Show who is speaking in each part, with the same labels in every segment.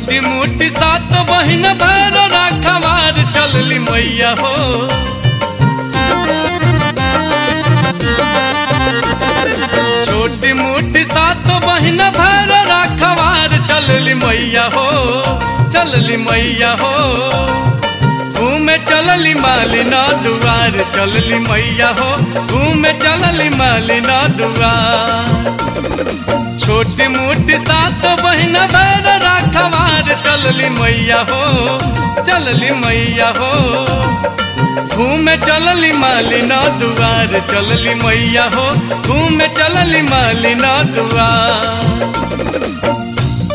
Speaker 1: छोटी मोटी सात बहिन भैर राखवार चलली मैया हो छोटी मोटी सात बहिन भैर राखवार चलली मैया हो चलली मैया हो घूमे चलली मालिना दुआर चलली मैया हो घूमे चलली मालिना दुआर छोटी मोटी सात बहिन भैर राखवार चलली मैया हो चलली मैया हो घूमे चलली मालिना दुआर चलली मैया हो घूमे चलली मालिना दुआर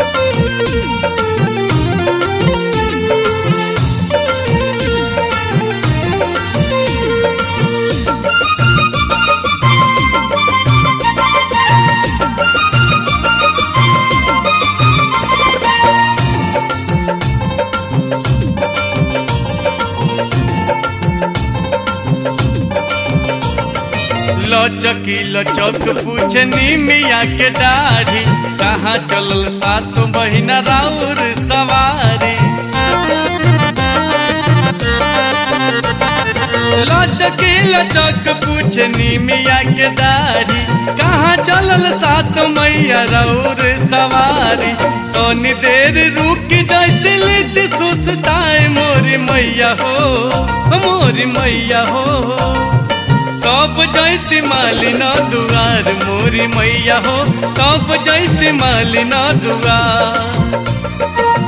Speaker 1: लचकी लचक पूछे निमिया के दाढ़ी कहाँ चलल सात महीना राउर सवारी लचकी लचक पूछे निमिया के दाढ़ी कहाँ चलल सात मैया राउर सवारी तनी देर रुक जैसे लिद सुस्ताए मोरी मैया हो मोरी मैया हो कब जैती मालिना दुआर मोरी मैया हो कब जैती मालिना दुआर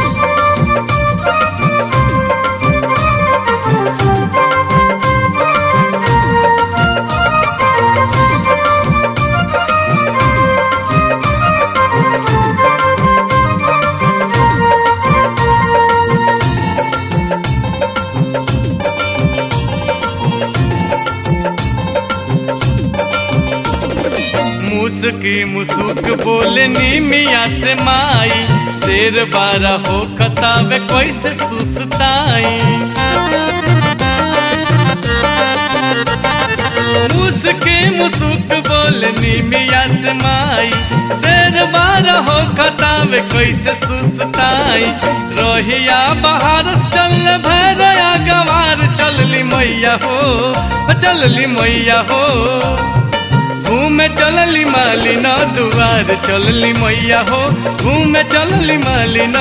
Speaker 1: मुस्की मुसुक बोले नीमिया से माई शेर बारा हो खतावे कैसे सुसताई मुस्की मुसुक बोले नीमिया से माई शेर बारा हो खतावे कैसे सुसताई रोहिया बाहर चल भैरया गवार चलली मैया हो चलली मैया हो घूमे चलली मालिना दुआर चलली मैया हो घूमे चलली मालिना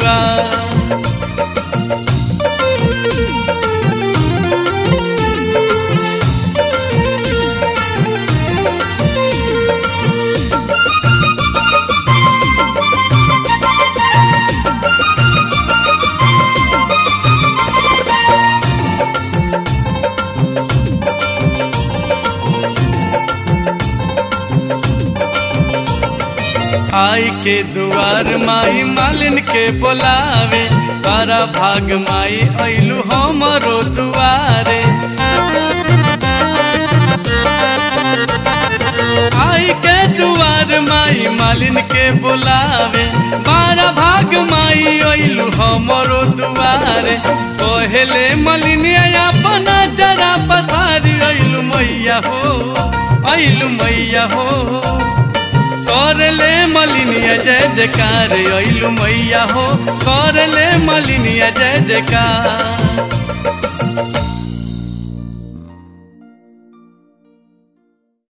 Speaker 1: दुआर आई के दुआर माई मालिन के बोलावे सारा भाग माई ऐलू हमरो दुआरे आई के दुआर माई मालिन के बोलावे बारा भाग माई ऐलू हमरो दुआरे पहले मलिनिया अपना जरा पसारी ऐलू मैया हो ऐलू मैया हो कर ले मलिनिया जय जयकार अइलू मैया हो कर ले मलिनिया जय जयकार